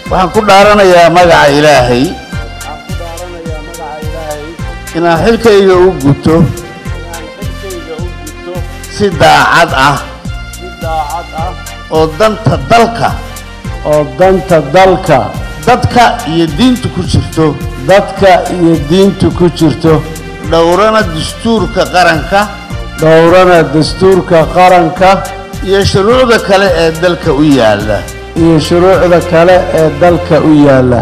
waxaan ku dhaaranayaa magaca ilaahay waxaan ku dhaaranayaa magaca ilaahay inaan xilkayga u guto inaan xilkayga u gudto si daacad ah si daacad ah oo danta dalka oo danta dalka dadka iyo diinta ku jirto dadka iyo diinta ku jirto dhowrana dastuurka qaranka dhowrana dastuurka qaranka iyo shuruucda kale ee dalka u yaalla iyo shuruucda kale ee dalka u yaalla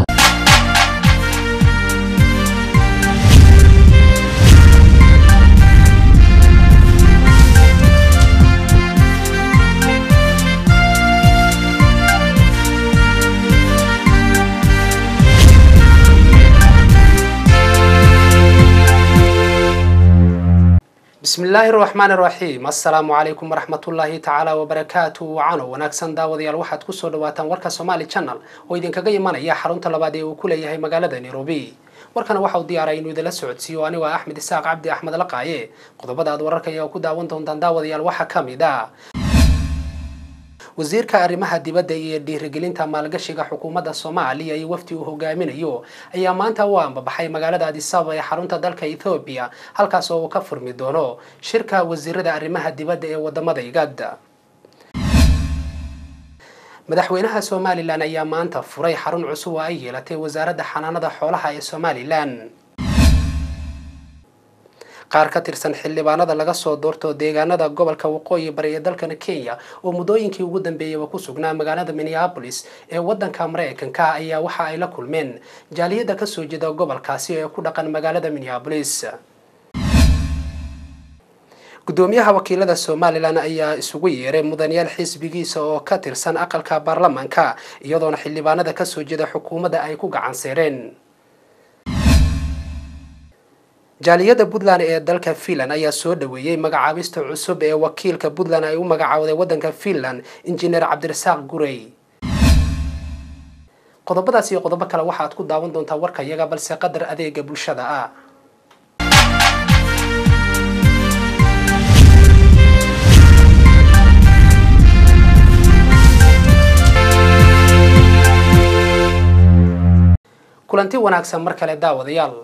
bismi illaahi raxmaani raxiim assalaamu calaykum waraxmatullaahi tacaala wabarakaatu wacano wanaagsan daawadayaal waxaad kusoo dhawaataan warka somaali channel oo idinkaga imanaya xarunta labaad ee uu ku leeyahay magaalada nairobi warkana waxa uu diyaaray inuu idinla socodsiiyo anigoo ah axmed isaaq cabdi axmed laqaaye qodobada aad wararka ayaa ku daawan doontaan daawadayaal waxaa ka mid a wasiirka arrimaha dibadda iyo dhiirigelinta maalgashiga xukuumadda soomaaliya iyo wafdi uu hogaaminayo ayaa maanta u ambabaxay magaalada adisababa ee xarunta dalka ethoobiya halkaas oo uu ka furmi doono shirka wasiirada arrimaha dibadda ee wadamada igad madaxweynaha somalilan ayaa maanta furay xarun cusub oo ay yeelatay wasaaradda xanaanada xoolaha ee somalilan qaar ka tirsan xildhibaanada laga soo doorto deegaanada gobolka waqooyi bari ee dalkan kenya oo muddooyinkii ugu dambeeyaba ku sugnaa magaalada minneapolis ee wadanka mareykanka ayaa waxa ay la kulmeen jaaliyadda kasoo jeeda gobolkaasi ee ku dhaqan magaalada minneapolis gudoomiyaha wakiilada somalilan ayaa isugu yeeray mudanayaal xisbigiisa oo ka tirsan aqalka baarlamaanka iyadoona xildhibaanada kasoo jeeda xukuumadda ay ku gacan seereen jaaliyadda puntland ee dalka finland ayaa soo dhaweeyey magacaabista cusub ee wakiilka puntland ay u magacaawday wadanka finland injineer cabdirasaaq gurey qodobadaas iyo qodobo kale waxaad ku daawan doontaa warka iyaga balse qadar adeega bulshada ah kulanti wanaagsan mar kale daawadayaal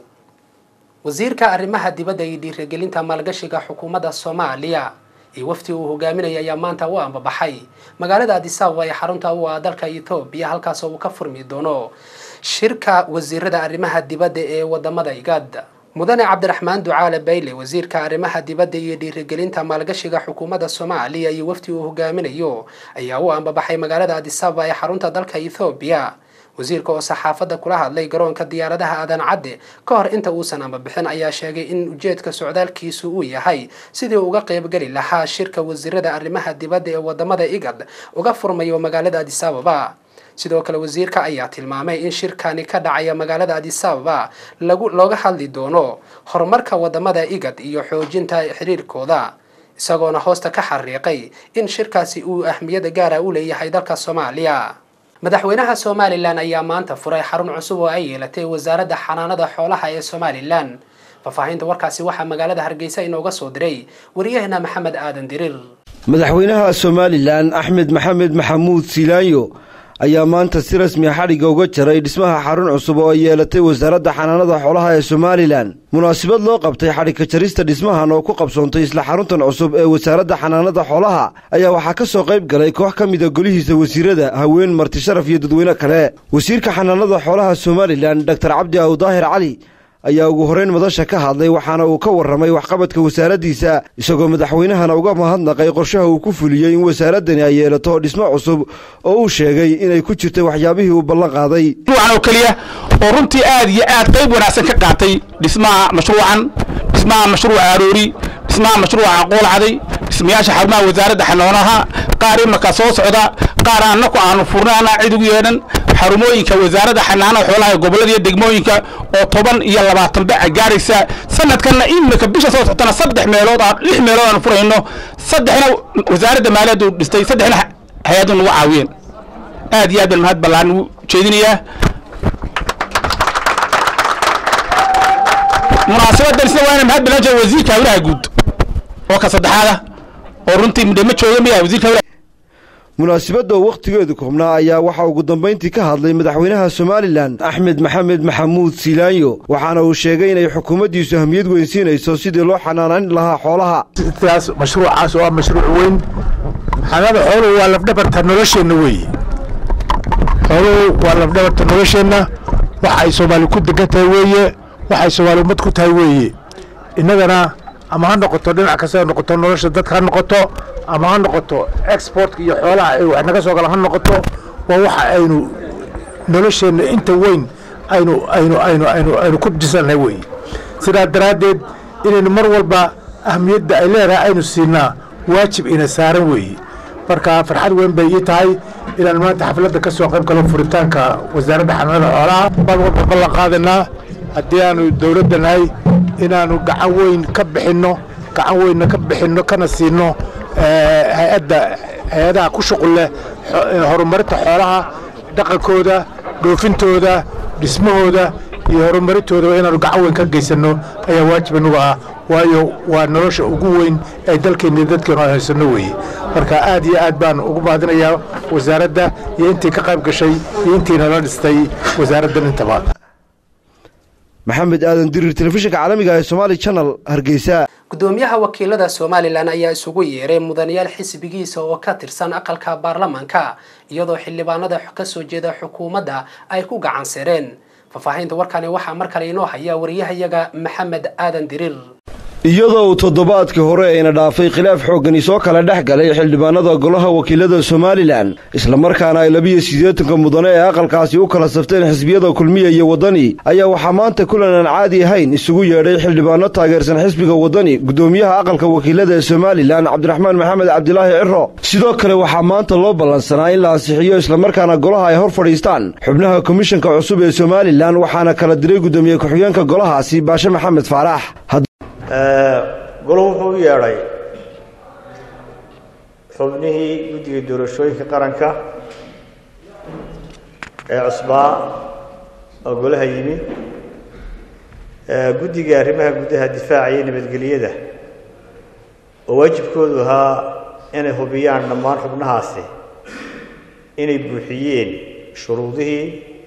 wasiirka arrimaha dibadda iyo dhiirigelinta maalgashiga xukuumadda soomaaliya iyo wafti uu hogaaminaya ayaa maanta u ambabaxay magaalada adisababa ee xarunta u ah dalka ethoobiya halkaas oo uu ka furmi doono shirka wasiirada arrimaha dibadda ee wadamada igad mudane cabdiraxmaan ducaale bayle wasiirka arrimaha dibadda iyo dhiirigelinta maalgashiga xukuumadda soomaaliya iyo wafti uu hogaaminayo ayaa u ambabaxay magaalada adisababa ee xarunta dalka ethoobiya wasiirka oo saxaafadda kula hadlay garoonka diyaaradaha aadan cadde ka hor inta uusan ambabixin ayaa sheegay in ujeedka socdaalkiisu uu yahay sidii uga qaybgeli lahaa shirka wasiirada arrimaha dibadda ee wadamada igad uga furmayo magaalada adisababa sidoo kale wasiirka ayaa tilmaamay in shirkani ka dhacaya magaalada adisababa lagu looga hadli doono horumarka wadamada igad iyo xoojinta xiriirkooda isagoona hoosta ka xariiqay in shirkaasi uu ahmiyada gaara u leeyahay dalka soomaaliya madaxweynaha somalilan ayaa maanta furay xarun cusub oo ay yeelatay wasaaradda xanaanada xoolaha ee somalilan faahfaahinta warkaasi waxaa magaalada hargeysa inooga soo diray wariyahena maxamed aadan dirir madaxweynaha somalilan axmed maxamed maxamuud silaanyo ayaa maanta si rasmiya xadhigga uga jaray dhismaha xarun cusub oo ay yeelatay wasaaradda xanaanada xoolaha ee somalilan munaasabad loo qabtay xadhigka jarista dhismahan oo ku qabsoontay isla xaruntan cusub ee wasaaradda xanaanada xoolaha ayaa waxaa ka soo qayb galay koox ka mida golihiisa wasiirada haween marti sharaf iyo dadweyne kale wasiirka xanaanada xoolaha somalilan doctor cabdi awdaahir cali ayaa ugu horeyn madasha ka hadlay waxaana uu ka warramay waxqabadka wasaaraddiisa isagoo madaxweynahana uga mahadnaqay qorshaha uu ku fuliyey in wasaaraddani ay yeelato dhismo cusub oo uu sheegay inay ku jirtay waxyaabihii uu ballan qaaday mashruucan oo keliya oo runtii aad iyo aad qayb wanaagsan ka qaatay dhismaha mashruucan dhismaha mashruuca aroori dhismaha mashruuca qoolcaday dhismayaasha xarumaha wasaaradda xanaanaha qaar imarka soo socda qaar annaku aanu furnaana cid ugu yeedhan xarumooyinka wasaaradda xanaanada xoolaha ee gobollada iyo degmooyinka oo toban iyo labaatan baca gaaraysa sanadkanna imika bisha soo socotana saddex meelood aan lix meelood aan furayno saddexna wasaaradda maaliyaddu dhistay saddexna hay-addu nagu caawiyeen aad iyo aad baan mahad ballaan ugu jeedinayaa munaasabadan sida waa ina mahad ballaan jeeda wasiirka hawlaha guud oo ka saddexaada oo runtii midhama jooga miya wasiirka hawlaha munaasibadda oo wakhtigeedu koobnaa ayaa waxaa ugu dambayntii ka hadlay madaxweynaha somalilan axmed maxamed maxamuud silaanyo waxaana uu sheegay inay xukuumaddiisu ahmiyad weynsiinayso sidii loo xanaanayn lahaa xoolaha taas mashruucaas oo ah mashruuc weyn xanaanada xooluhu waa lafdhabarta nolosheenna weeye xooluhu waa lafdhabarta nolosheenna waxay soomaali ku degan tahay weeye waxay soomaali ummad ku tahay weeye innagana ama ha noqoto dhinac kasta ha noqoto nolosha dadka ha noqoto ama ha noqoto exportka iyo xoolaha ay wax naga soo galaan ha noqoto waa waxa aynu nolosheenna inta weyn aynu aynu aynu aynu aynu ku dhisannahay weeye sidaa daraaddeed inaynu mar walba ahmiyadda ay leedahay aynu siinaa waajib ina saaran weeye marka farxad weyn bay ii tahay inaan maanta xafladda ka soo qayb galo furitaanka wasaaradda xanaanada xoolaha baan walba ballan qaadanaa haddii aanu dowladda nahay inaanu gacan weyn ka bixinno gacan weynna ka bixinno kana siinno hay-adda hay-adaha ku shuqul leh horumarinta xoolaha dhaqankooda dhoofintooda dhismahooda iyo horumarintoodaa inaanu gacan weyn ka geysanno ayaa waajib inuga ah waayo waa nolosha ugu weyn ee dalkeenna dadkeenu aan haysanno weeye marka aad iyo aad baan ugu mahadinayaa wasaaradda iyo intii ka qayb gashay iyo intiina la dhistay wasaaraddan intaba maxamed aadan dirir telefishinka caalamiga ee somaali channel hargeysa gudoomiyaha wakiilada somalilan ayaa isugu yeeray mudanayaal xisbigiisa oo ka tirsan aqalka baarlamaanka iyadoo xildhibaanada kasoo jeeda xukuumadda ay ku gacan sireen faahfaahinta warkani waxaa mar kale inoo haya wariyahayaga maxamed aadan diriir iyadoo uu toddobaadkii hore ayna dhaafay khilaaf xooggani soo kala dhex galay xildhibaanada golaha wakiilada somalilan islamarkaana ay labiyo siddeetanka mudane ee aqalkaasi u kala safteen xisbiyada kulmiya iyo waddani ayaa waxaa maanta kulan aan caadi ahayn isugu yeedhay xildhibaano taageersan xisbiga waddani guddoomiyaha aqalka wakiilada ee somalilan cabdiraxmaan maxamed cabdilaahi ciro sidoo kale waxaa maanta loo ballansanaa in la ansixiyo islamarkaana golaha ay hor fadhiistaan xubnaha komishanka cusub ee somalilan waxaana kala diray guddoomiye ku-xigeenka golahaasi baashe maxamed faarax golo wuxuu u yeedhay xubnihii guddiga doorashooyinka qaranka ee cusbaa oo golaha yimi guddiga arrimaha gudaha difaaca iyo nabadgelyada oo waajibkoodu ahaa inay hubiyaan dhammaan xubnahaasi inay buuxiyeen shuruudihii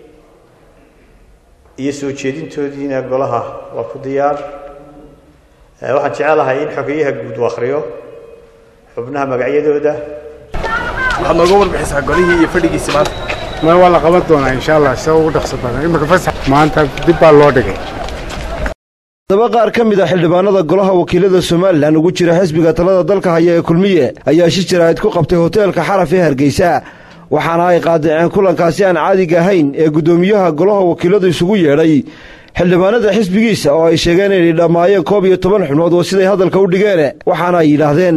iyo soo jeedintoodiina golaha waa ku diyaar waxaan jecelahay in xogeyaha guud u akhriyo xubnaha magacyadooda waxaad nooga warbixisaa golihii iyo fadhigiisi maanta ma waa la qaban doonaa insha allah sida ugu dhaqso badan imika fasax maanta dib baa loo dhigay daba qaar ka mid a xildhibaanada golaha wakiilada somalilan ugu jira xisbiga talada dalka haya ee kulmiye ayaa shi jaraa'id ku qabtay hoteelka xaraf ee hargeysa waxaana ay qaadaceen kulankaasi aan caadiga ahayn ee guddoomiyaha golaha wakiiladu isugu yeedhay xildhibaanada xisbigiisa oo ay sheegeen inay dhammaayeen koob iyo toban xubnood oo siday hadalka u dhigeen waxaana ay yidhaahdeen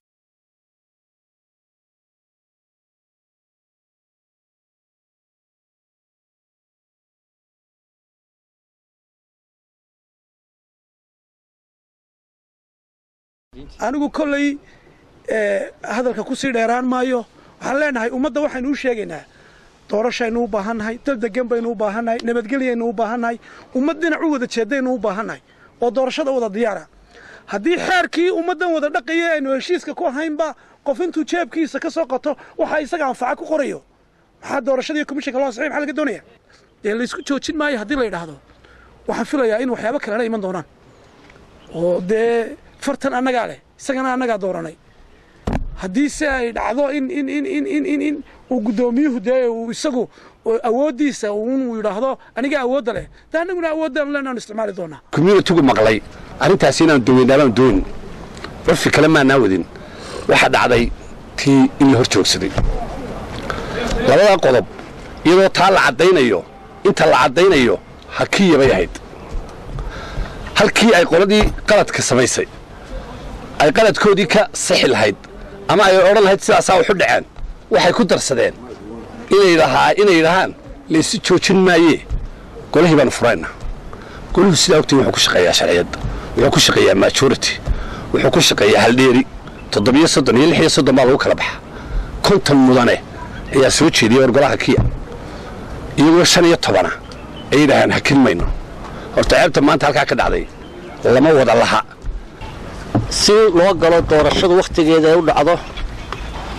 anigu kolley hadalka ku sii dheeraan maayo waxaan leenahay ummadda waxaynu u sheegaynaa doorashaynu u baahannahay dal degan baynu u baahannahay nabadgelyaynu u baahannahay ummad dhinac u wada jeedaynu u baahannahay oo doorashada wada diyaara haddii xeerkii ummaddan wada dhaqaya aynu heshiiska ku ahaynba qof intuu jeebkiisa ka soo qato waxa isaga anfaca ku qorayo maxaa doorashadii komishanka loo saxiy maxaa laga doonaya dee laysku joojin maayo haddii la yidhaahdo waxaan filayaa in waxyaabo kalena iman doonaan oo dee fartan annagaa leh isagana annagaa dooranay haddii se ay dhacdo in in in in in in in uu guddoomiyuhu dee uu isagu awooddiisa uu yidhaahdo aniga awoodda leh dee annaguna awooddan leenaanu isticmaali doonaa communitigu maqlay arrintaasi inaan daweynaabaan doonin curfi kale maanaa wadin waxaa dhacday tii in la hor joogsaday labadaa qodob iyadoo taa la caddaynayo inta la caddaynayo hakiya bay ahayd halkii ay qoladii qaladka samaysay ay qaladkoodii ka sixi lahayd ama ay odhan lahayd sidaasaa waxu dhaceen waxay ku darsadeen inay yidhahaan laysu joojin maayee golihii baanu furayna goluhu sidaa ogtiin wuxuu ku shaqeeyaa sharciyadda wuxuu ku shaqeeyaa majority wuxuu ku shaqeeyaa haldheeri toddobiyo soddon iyo lix iyo soddon baa lagu kala baxa konton mudane ayaa soo jeediyay war golaha kiya iyagoo shan iyo tobana ay yidhaaheen hakin mayno horta ceebta maanta halkaa ka dhacday lama wada laha si loo galo doorashadu wakhtigeeda ay u dhacdo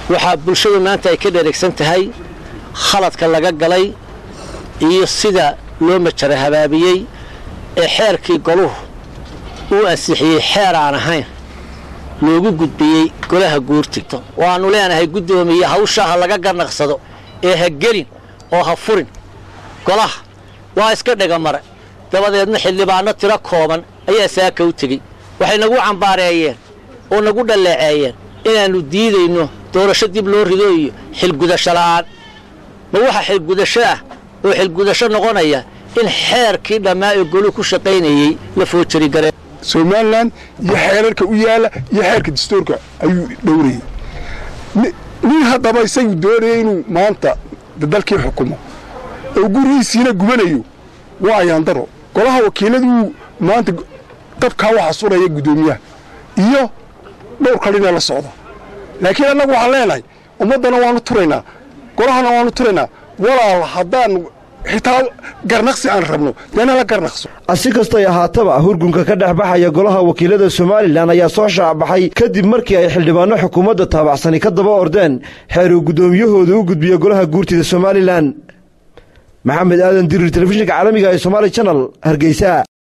waxaa bulshadu maanta ay ka dheregsan tahay khaladka laga galay iyo sida loo majara habaabiyey ee xeerkii goluhu uu ansixiyey xeer aan ahayn loogu gudbiyey golaha guurtigto waannu leenahay guddoomiye hawsha ha laga garnaqsado ee ha gelin oo ha furin golaha waa iska dhegamare dabadeedna xildhibaanno tiro kooban ayaa saaka u tegey waxay nagu cambaareeyeen oo nagu dhalleeceeyeen inaannu diidayno doorasho dib loo rido iyo xilgudasho la'aan ma waxa xilgudasho ah oo xilgudasho noqonaya in xeerkii dhammaa ee goluhu ku shaqaynayey la foojarigareen somalilan iyo xeerarka u yaala iyo xeerka dastuurka ayuu dhowrayay nin haddaba isagu doonaya inuu maanta dalkii xukumo oo gurigiisiina gubanayo waa ayaandaro golaha wakiiladuu maanta dabkaa waxa suraya guddoomiyaha iyo dhowr kalina la socda laakiin annagu waxaan leenahay ummaddana waanu turaynaa golahana waanu turaynaa walaal haddaanu xitaa garnaqsi aan rabno deena la garnaqso si kastay ahaataba hurgunka ka dhex baxaya golaha wakiilada somalilan ayaa soo shaacbaxay kadib markii ay xildhibaanno xukuumadda taabacsani ka daba ordeen xeer uu guddoomiyahooda u gudbiya golaha guurtida somalilan maxamed aadan dirir telefishinka caalamiga ee somaali janal hargeysa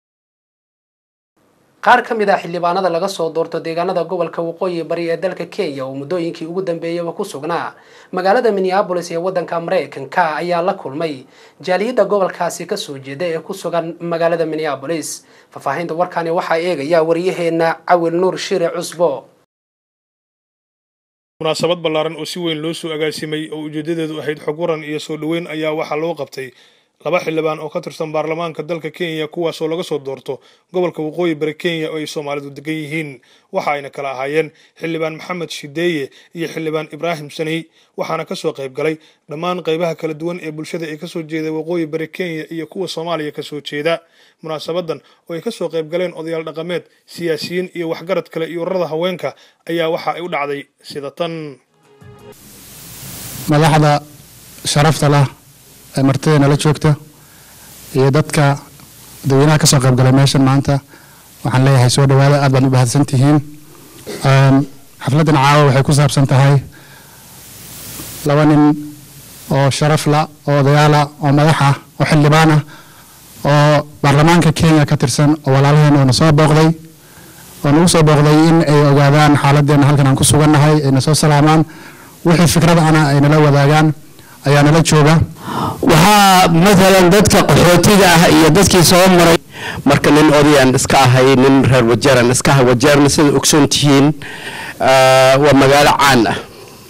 qaar ka mid ah xildhibaanada laga soo doorto deegaanada gobolka waqooyi bari ee dalka kenya oo muddooyinkii ugu dambeeyaba ku sugnaa magaalada minneabolis ee waddanka maraykanka ayaa la kulmay jaaliyadda gobolkaasi kasoo jeeda ee ku sugan magaalada minneabolis faahfaahinta warkani waxaa eegaya waryaheena cawil nuur shire cusbo munaasabad ballaaran oo si weyn loo soo agaasimay oo ujeedadeedu ahayd xog waran iyo soo dhoweyn ayaa waxaa loo qabtay laba xildhibaan oo ka tirsan baarlamaanka dalka kenya kuwaasoo laga soo doorto gobolka waqooyi bari kenya oo ay soomaalidu degan yihiin waxa ayna kala ahaayeen xildhibaan maxamed shideeye iyo xildhibaan ibraahim saney waxaana kasoo qayb galay dhammaan qaybaha kala duwan ee bulshada ee kasoo jeeda waqooyi bari kenya iyo kuwa soomaaliya kasoo jeeda munaasabadan oo ay kasoo qayb galeen odayaal dhaqameed siyaasiyiin iyo waxgarad kale iyo ururada haweenka ayaa waxa ay u dhacday sida tan madaxda sharafta lah ee martideena la joogta iyo dadka dadweynaha ka soo qayb galay meeshan maanta waxaan leeyahay soo dhawaada aad baad u bahadsan tihiin xafladdan caawa waxay ku saabsan tahay laba nin oo sharaf la oo odayaala oo madax ah oo xildhibaan ah oo baarlamaanka kenya ka tirsan oo walaalaheen oo na soo booqday oo nagu soo booqday in ay ogaadaan xaaladdeena halkan aan ku sugannahay ay na soo salaamaan wixii fikrad ana ay nala wadaagaan ayaa nala jooga waxaa maalan dadka qaxootiga ah iyo dadkii soo maray marka nin odayaan iska ahay nin reer wajeeran iska ahay wajeerna sida ogsoon tihiin waa magaalo caan ah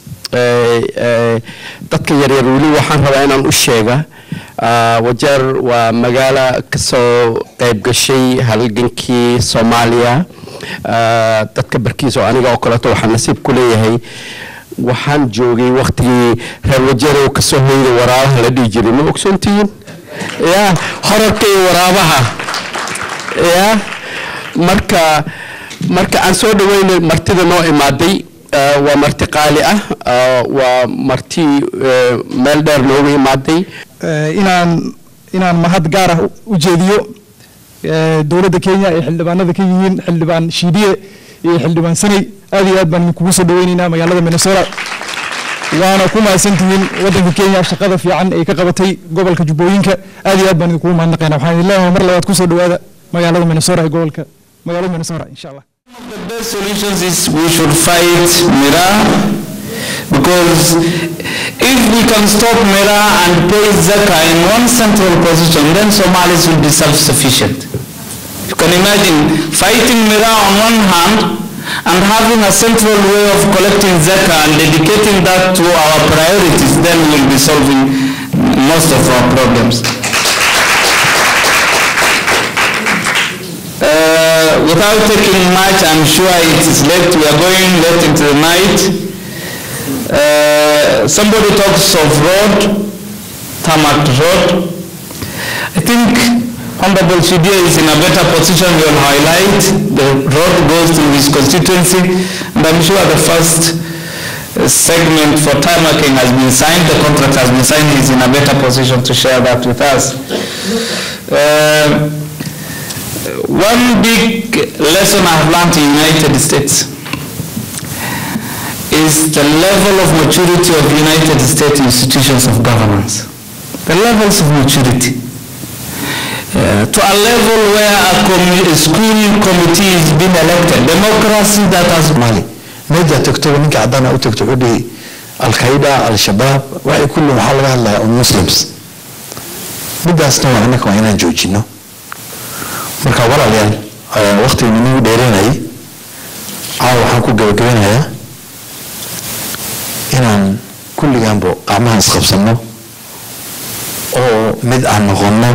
dadka yaryar weli waxaan rabaa inaan u sheega wajeer waa magaalo kasoo qayb gashay halgankii soomaaliya dadka barkiisa oo aniga oo kaleeto waxaan nasiib ku leeyahay waxaan joogay waktigii reer wajeerow kasoo hoyda waraabaha la dhihi jiray ma ogsoontihiin ya horarka iyo waraabaha ya marka marka aan soo dhaweynay martida noo imaaday waa marti qaali ah waa marti meel dheer nooga imaaday inaan inaan mahad gaar ah u jeediyo dowladda kenya ay xildhibaanada ka yihiin xildhibaan shiidiye iyo xildhibaan sanay aad iyo aad baan idinkugu soo dhaweyneynaa magaalada minnesota waana ku mahadsantihiin waddanka kenya shaqada fiican ay ka qabatay gobolka jubbooyinka aad iyo aad baan idinkugu mahadnaqaynaa waxaan idin leeyahay mar labaad kusoo dhawaada magaalada minnesota ee gobolka magaalada minnesota insha allah The best solutions is we should fight Mira because if we can stop Mira and pay Zaka in one central position, then Somalis will be self-sufficient. You can imagine fighting Mira on one hand and having a central way of collecting Zaka and dedicating that to our priorities, then we'll be solving most of our problems. Uh, without taking much, I'm sure it is late. We are going late into the night. Uh, somebody talks of road, tarmac road. I think Honorable Shidia is in a better position. We will highlight the road goes to his constituency, and I'm sure the first uh, segment for tarmacking has been signed. The contract has been signed. He's in a better position to share that with us. Uh, one big lesson I've learned in the United States is the level of maturity of United States institutions of governance. The levels of maturity. Uh, to a level where a, commu- a school committee is being elected. Democracy that has mali meja tagto ninka cadaan u tagto wuxuu dhihi alqaida al-shabaab waxay kulli waxaa laga hadlayaa un muslims midaasna waa annaka waa inaan joojino marka walaalayaal waqtiga ninagu dheeranayay caawa waxaan ku gabagabanayaa inaan kulligaanbo qacmaha isqabsano oo mid aan noqono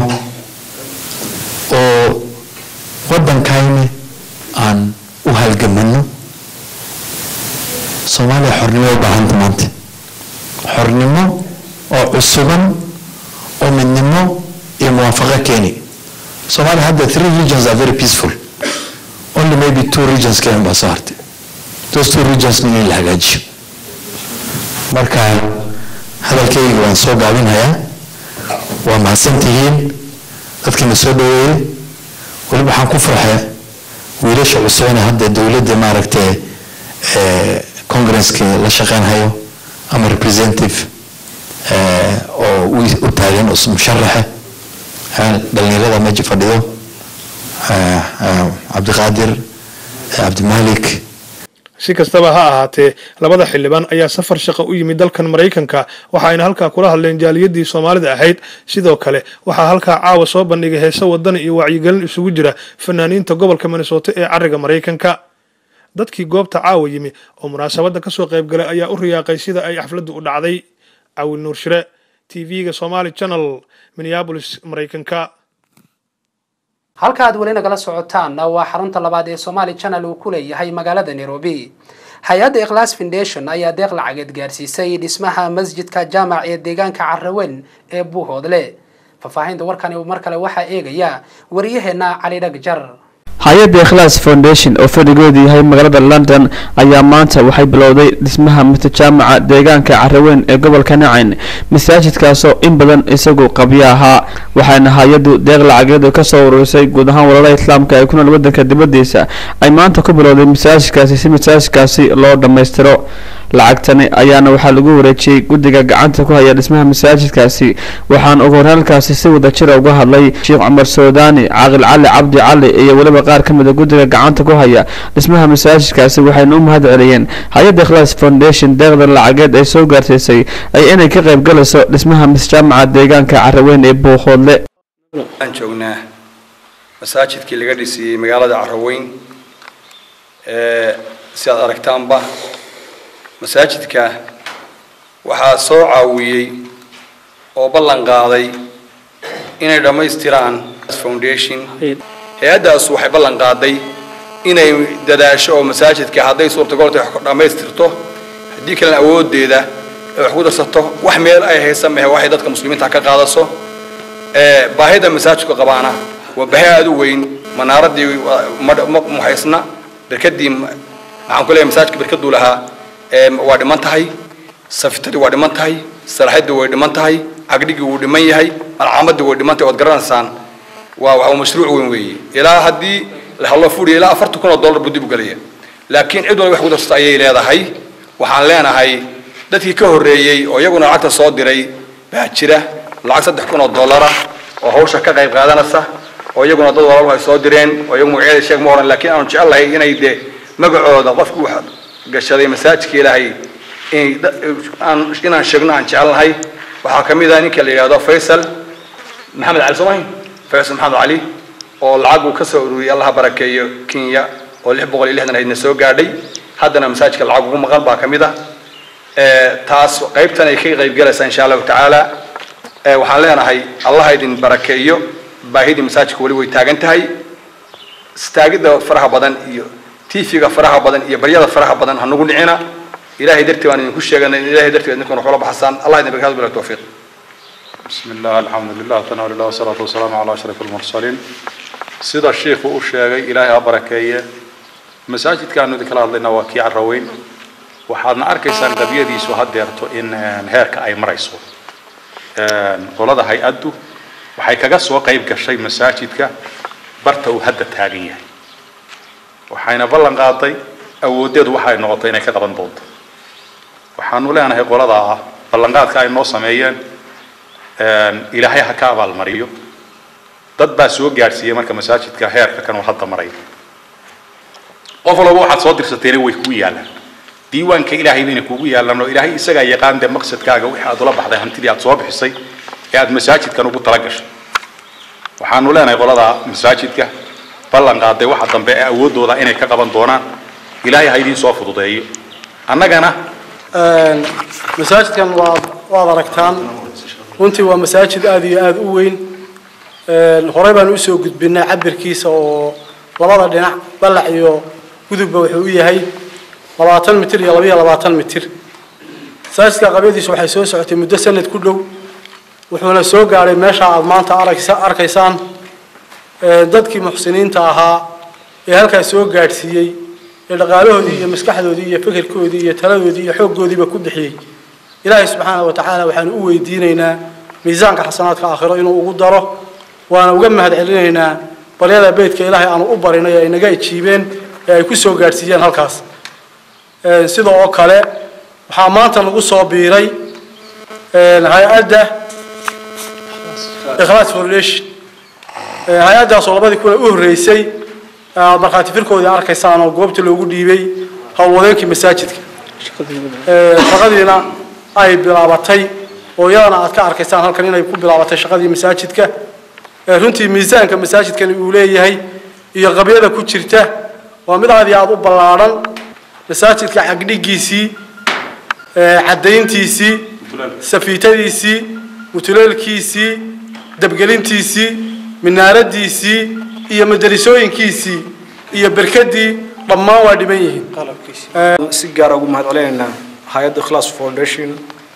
oo waddankayna aan u halgamano soomaaliya xornimo u baahanta maanta xornimo oo cusuban oo midnimo iyo muwaafaqo keeni soomaaliya hadda three regions are very peaceful only maybe two regions kenya baa soo hartay those two regions in la hagaajiyo marka hadalkayga waan soo gaabinhayaa waa mahadsantihiin dadkiina soo dhaweeyey weliba waxaan ku farxay wiilasha cusubana hadda dowladda maaragtay congresska la shaqeynhayo ama representative oo u taagan oo musharaxa dhalinyarada meesha fadhido cabdiqaadir cabdimalik si kastaba ha ahaatee labada xildhibaan ayaa safar shaqo u yimid dalkan maraykanka waxa ayna halkaa kula hadleen jaaliyadii soomaalida ahayd sidoo kale waxaa halkaa caawa soo bandhigay heese wadani iyo wacyigelin isugu jira fanaaniinta gobolka minnesota ee cariga maraykanka dadkii goobta caawa yimi oo munaasabadda kasoo qayb galay ayaa u riyaaqay sida ay xafladdu u dhacday cawil nuur shire tv-ga somali channel minneabolis maraykanka halka aad weli nagala socotaan waa xarunta labaad ee somali channel uu ku leeyahay magaalada nairobi hay-adda ikhlas foundation ayaa deeq lacageed gaarsiisay dhismaha masjidka jaamac ee deegaanka carawen ee buuhoodle faahfaahinta warkani mar kale waxaa eegaya waryaheena cali dhagjar hay-adda ikhlaas foundation oo fadhigoodu yahay magaalada london ayaa maanta waxay bilowday dhismaha mutajaamaca deegaanka caraweyn ee gobolka nacayn masaajidkaasoo in badan isagu qabyo ahaa waxaana hay-addu deeq lacageedu ka soo ururisay guud ahaan walalaha islaamka ee ku nool waddanka dibaddiisa ay maanta ku bilowday masaajidkaasi si masaajidkaasi loo dhammaystiro lacagtani ayaana waxaa lagu wareejiyey guddiga gacanta ku haya dhismaha masaajidkaasi waxaana ugu horreelkaasi si wadajira uga hadlay sheekh cumar soodaani caaqil cali cabdi cali iyo weliba qaar ka mid a guddiga gacanta ku haya dhismaha masaajidkaasi waxayna u mahad celiyeen hay-adda ikhlaas foundation deeqda lacageed ay soo gaarsiisay ay inay ka qayb galayso dhismaha masjaamaca deegaanka caraweyn ee buuqoodle aan joognaa masaajidkii laga dhisiyey magaalada caraweyn si aad aragtaanba masaajidka waxaa soo caawiyey oo ballan qaaday inay dhammaystiraan foundation hay-addaas waxay ballan qaaday inay dadaasho oo masaajidka hadday suurtagal tahay wax dhammaystirto haddii kalena awoodeeda ay wax ku darsato wax meel ay haysa mehe waxay dadka muslimiinta ka qaadaso baahida masaajidku qabaana waa baahi aada u weyn manaaradii muhaysna berkadii maxaan ku leeyahay masaajidka berkaduu lahaa waa dhiman tahay safitadii waa dhiman tahay salaaxadii way dhiman tahay cagdhigii wuu dhiman yahay alcaamadii way dhiman tahay ood garanaysaan waa waa mashruuc weyn weeye ilaa haddii la hadlo fudhiya ilaa afartan kun oo dollar buu dib u gelaya laakiin cid walba wax ku darsato ayay leedahay waxaan leenahay dadkii ka horreeyey oo iyaguna lacagta soo diray baa jira lacag saddex kun oo dollara oo hawsha ka qayb qaadanaysa oo iyaguna dad walaalhu ay soo direen oo iyagu magacyada sheeg ma oran laakiin aanu jecel lahay inay dee magacooda qofkii wax gashaday masaajidka ilaahay inaan sheegno aan jecelnahay waxaa ka mid ah ninka la yidhahdo faysal maxamed cali soomahi faysal maxamed cali oo lacag uu ka soo ururiyey allaha barakeeyo kenya oo lix boqol iyo lixdan aydna soo gaadhay haddana masaajidka lacag ugu maqan baa ka mid ah taas qaybtan ay ka qaybgalaysaa insha allahu tacaala waxaan leenahay allaha idin barakeeyo baahidii masaajidka weli way taagan tahay istaagidda faraha badan iyo tiifiga faraha badan iyo baryada faraha badan ha nagu dhicina ilahay dartii baan idinku sheeganay ilahay dartii baa idinkuna waxula baxsaan allah idin barkaatu bila tawfiiq بسم الله الحمد لله ثناء لله والصلاة والسلام على أشرف المرسلين sida shiikhu u sheegay ilaahay ha barakeeye masaajidkaanu idinkala hadlayna waa kii carraweyn waxaadna arkaysaan qabyadiisu hadeerto in heerka ay marayso qolada hay-addu waxay kaga soo qayb gashay masaajidka barta uu hadda taagan yahay waxayna ballan qaaday awoodeedu waxay noqotay inay ka qaban doonto waxaanu leenahay qolada ah ballanqaadka ay noo sameeyeen ilaahay ha ka abaalmariyo dad baa soo gaadhsiiyey marka masaajidka heerka kan uu hadda maray qof walba waxaad soo dirsateena way kugu yaallaan diiwaanka ilaahay bayna kugu yaallaan oo ilaahay isagaa yaqaan dee maqsadkaaga wixii aad ula baxday hantidii aad soo bixisay ee aad masaajidkan ugu tala gashay waxaanu leenahay qolada masaajidka ballan qaaday waxa dambe ee awooddooda inay ka qaban doonaan ilaahay ha idiin soo fududeeyo annagana masaajidkan waad waad aragtaan runtii waa masaajid aada iyo aada u weyn horey baan usoo gudbinay cabirkiisa oo labada dhinac ballac iyo gudubba wuxuu u yahay labaatan mitir iyo labaiyo labaatan mitir masaajidka qabyadiisu waxay soo socotay muddo sanad ku dhow wuxuuna soo gaadhay meesha aada maanta aragsa arkaysaan dadkii muxsiniinta ahaa ee halkaas soo gaadhsiiyey ee dhaqaalahoodii iyo maskaxdoodii iyo fikirkoodii iyo taladoodii iyo xooggoodiiba ku bixiyey ilaahay subxaana wa tacaala waxaanu u weydiinaynaa miisaanka xasanaadka aakhiro inuu ugu daro waana uga mahad celinaynaa baryada beydka ilaahay aanu u barinay ee ay naga ijiibeen ee ay ku soo gaadhsiiyeen halkaas sida oo kale waxaa maanta nagu soo biiray hay-adda ikhlaas foundation hay-addaasoo labadii kuna u horreysay aad markhaati firkoodii arkaysaan oo goobta loogu dhiibay howlwadeenkii masaajidka shaqadiina ay bilaabatay oo iyadana aad ka arkaysaan halkan inay ku bilaabatay shaqadii masaajidka runtii miisaanka masaajidkani uu leeyahay iyo qabyada ku jirta waa mid aad iyo aada u ballaadhan masaajidka cagdhigiisii caddayntiisii safiitadiisii mutuleelkiisii dabgelintiisii minaaradiisii iyo madarisooyinkiisii iyo berkadii dhammaan waa dhiban yihiin si gaara ugu mahad celinaynaa hay-adda ikhlaas foundation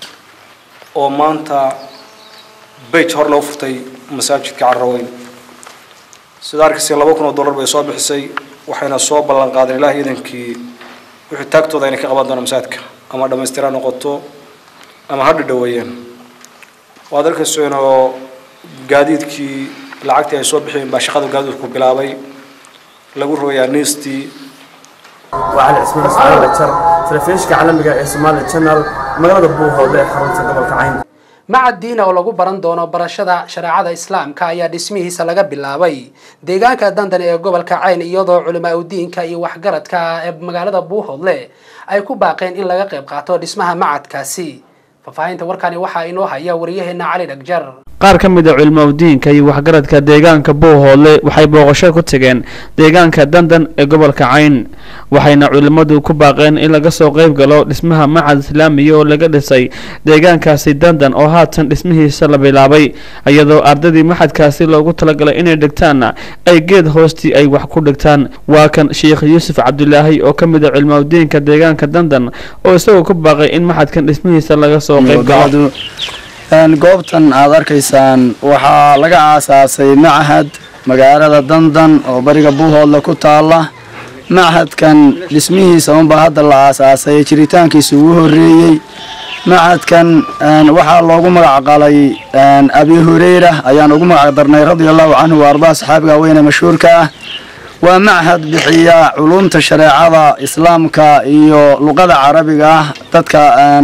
oo maanta bage hor loo furtay masaajidka carraweyn sida arkaysa laba kun oo dollar bay soo bixisay waxayna soo ballan qaadeen ilaah iidankii wixii taagtooda inay ka qaban doonaan masaajidka ama dhammaystira noqoto ama ha dhadhaweeyeen waad arkayseen oo gaadiidkii lacagtii ay soo bixiyeen baa shaqada gaadiidku bilaabay lagu rogayaa niistii وعلى عثمان اسماعيل بشر تلفزيونka caalamiga ee Somali Channel magaalada Buuhood ee xarunta gobolka Cayn macad diina oo lagu baran doono barashada shareecada islaamka ayaa dhismihiisa laga bilaabay deegaanka dandan ee gobolka cayn iyadoo culimaa udiinka iyo waxgaradka ee magaalada buuhoodle ay ku baaqeen in laga qayb qaato dhismaha macadkaasi faahfaahinta warkani waxaa inoo haya wariyaheena cali dhagjar qaar ka mid a culimaudiinka iyo waxgaradka deegaanka buuhoodle waxay booqasho ku tageen deegaanka dandan ee gobolka cayn waxayna culimmadu ku baaqeen in laga soo qayb galo dhismaha macad islaamiya oo laga dhisay deegaankaasi dandan oo haatan dhismihiisa la bilaabay iyadoo ardadii maxadkaasi loogu talagalay inay dhigtaanna ay geed hoostii ay wax ku dhigtaan waa kan sheikh yuusuf cabdulaahi oo ka mid a culimaudiinka deegaanka dandan oo isagoo ku baaqay in maxadkan dhismihiisa laga soo qayb galo goobtan aad arkaysaan waxaa laga aasaasay machad magaalada dandan oo bariga buuhoodle ku taala machadkan dhismihiisa unbaa hadda la aasaasay jiritaankiisa ugu horeeyey machadkan waxaa loogu magac qalay abi hureyra ayaan ugu magac darnay radia allahu canhu wa ardaa saxaabiga weyne mashhuurka ah waa machad bixiya culumta shareecada islaamka iyo luqada carabiga ah dadka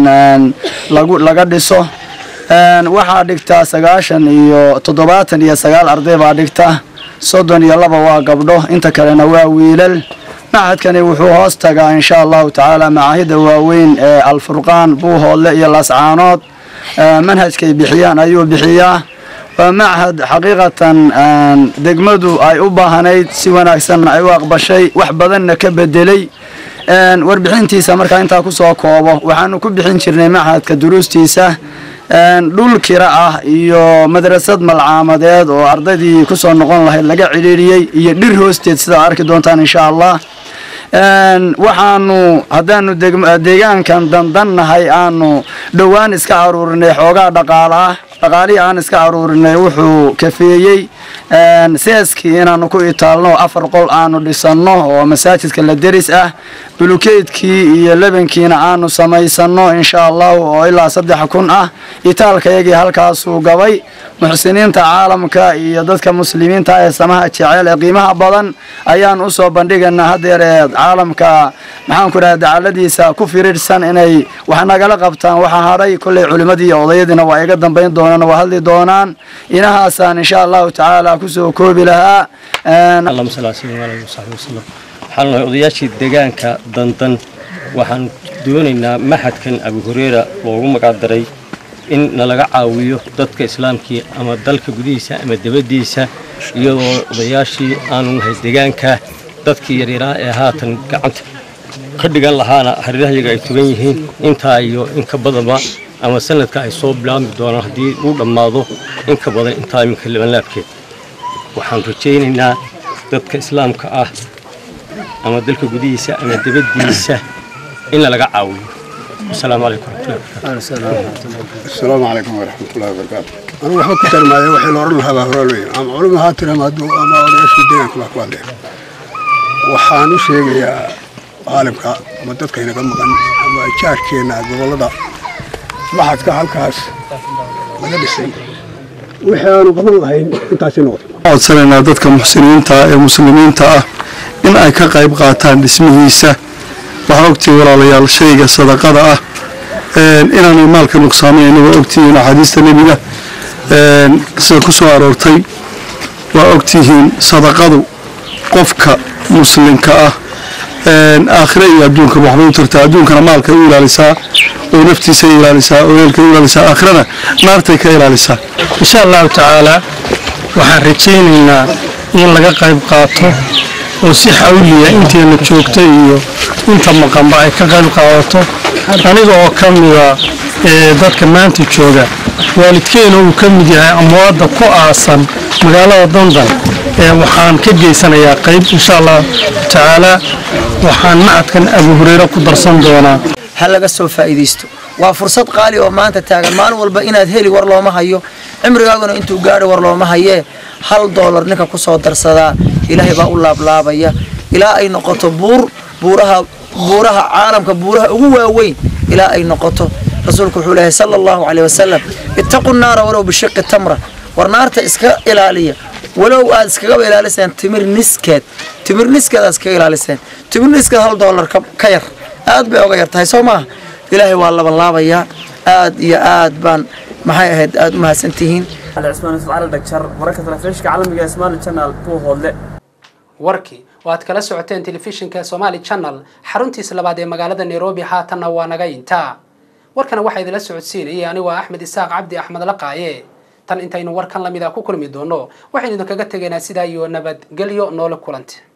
laga dhiso waxaa dhigtaa sagaashan iyo toddobaatan iyo sagaal arday baa dhigta soddon iyo laba waa gabdho inta kalena waa wiilal machadkani wuxuu hoos tagaa insha allahu tacaala macaahida waaweyn ee alfurqaan buuhoodle iyo lascaanood manhajkay bixiyaan ayuu bixiyaa waa machad xaqiiqatan degmadu ay u baahanayd si wanaagsanna ay u aqbashay wax badanna ka bedelay warbixintiisa markaa intaa kusoo koobo waxaanu ku bixin jirnay machadka duruustiisa dhul kira ah iyo madrasad malcaamadeed oo ardaydii kusoo noqon lahayd laga cidhiiriyey iyo dhir hoosteed sidaa arki doontaan insha allah waxaanu haddaanu deegaankan dandannahay aanu dhowaan iska aruurinay xoogaa dhaqaala ah dhaqaalihii aan iska aruurinay wuxuu kafeeyey seeskii inaanu ku itaalno afar qol aanu dhisanno oo masaajidka la deris ah bulukeydkii iyo lebankiina aanu samaysanno insha allahu oo ilaa saddex kun ah itaalkayagii halkaasuu gabay muxsiniinta caalamka iyo dadka muslimiinta ee samaha jecel ee qiimaha badan ayaan usoo bandhigaynaa hadeer ee caalamka maxaanku dhaha dacaladiisa ku firirsan inay wax nagala qabtaan waxaa hadhay kolley culimmadii iyo odayadiina waa iga dambayn doonaan waa hadli doonaan inahaasaan insha allahu tacaala kusoo koobi lahaa اللهم صل على سيدنا محمد وصحبه وسلم waxaan nahay odayaashii deegaanka dandan waxaan doonaynaa maxadkan abu hureyra loogu magacdaray in nalaga caawiyo dadka islaamkii ama dalka gudihiisa ama dibaddiisa iyadoo odayaashii aanu nahay deegaanka dadkii yaryaraa ee haatan gacanta ka dhigan lahaana hareerahayaga ay tugan yihiin intaa iyo in ka badanba ama sanadka ay soo bilaabmi doonaan haddii uu dhammaado in ka badan intaa iminka libanlaabkeed waxaan rajaynaynaa dadka islaamka ah ama dalka gudihiisa ama dibaddiisa in lalaga caawiyo asalaamu calaykum السلام عليكم ورحمة الله وبركاته أنا وحبا كتر ما يوحي لورن هذا هرولوي أما علم هاتنا ما دو أما أولياش في الدنيا كما كوالي وحانو شيء يا عالمك أما دادك هنا كم مغن أما إجار كينا قبل دا ما حد كهال كاس مدى بسين وحانو قبل الله انتاسي نوت codsanaynaa dadka muxsiniinta ah ee muslimiinta ah in ay ka qayb qaataan dhismihiisa waxaa ogtihiin walaalayaal shayga sadaqada ah inaanay maalka nuqsaamayna waa ogtihiin axaadiista nebiga sida ku soo aroortay waa ogtihiin sadaqadu qofka muslimka ah aakhire iyo adduunka waxbay u tartaa adduunkana maalka u ilaalisaa oo naftiisa ilaalisaa oo eelka u ilaalisaa aakhirana naartay ka ilaalisaa insha allahu tacaala waxaan rajaynaynaa in laga qayb qaato oo si xawliya inteena joogta iyo inta maqanba ay ka qayb qaadato aniga oo ka mida dadka maanta jooga waalidkeena uu ka mid yahay amwaadda ku aasan magaalada dandan waxaan ka geysanayaa qayb insha allahu tacaala waxaan macadkan abu hureyre ku darsan doonaa ha laga soo faa'iidaysto waa fursad qaali oo maanta taagan maalin walba inaad heli war looma hayo cimrigaaguna intuu gaadho war looma hayee hal doolar ninka ku soo darsadaa ilaahay baa u laablaabaya ilaa ay noqoto buur buuraha buuraha caalamka buuraha ugu waaweyn ilaa ay noqoto rasuulku wuxuu leeyahay sala allahu caleyhi wasalam ittaqu naara walow bishiqi tamra war naarta iska ilaaliya walow aad iskagaba ilaaliseen timir niskeed timir niskeed aad iskaga ilaaliseen timir niskeed hal doolar ka yar aad bay oga yar tahay soo maaha ilaahay waa labanlaabayaa aad iyo aad baan maxay ahayd aad u mahadsantihiin علي عثمان يوسف على الدكتور وركة تلفزيون عالمي اسمان الشانل بو هولد warkii oo aad kala socoteen telefishinka somaali channel xaruntiisa labaad ee magaalada nairobi haatanna waa naga intaa warkana waxaa idinla socodsiinayay anigoo axmed isaaq cabdi axmed laqaaye tan intaynu warkan lamid a ku kulmi doono waxaynu idinkaga tegaynaa sidaa iyo nabadgelyo noole kulanti